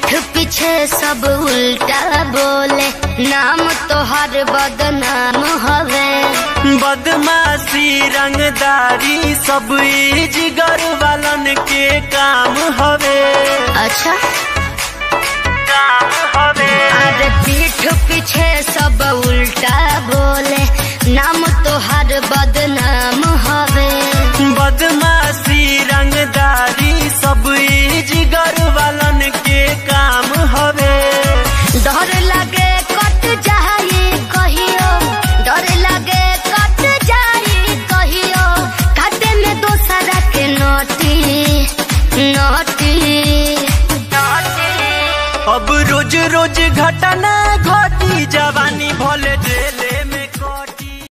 पीठ पीछे सब उल्टा बोले नाम तोहर बदनाम हवे बदमाशी रंगदारी सब ई जिगर वालन के काम हवे अच्छा काम हवे अरे पीठ पीछे सब उल्टा बोले नाम तोहर बदनाम हवे बदमाशी रंगदारी सब ई जिगर वालन के काम हवे डर लगे कट जाई कहियो डर लगे कट जाई कहियो खाते में दोसरा के नोटी नोटी अब रोज रोज घटना घटी जवानी भले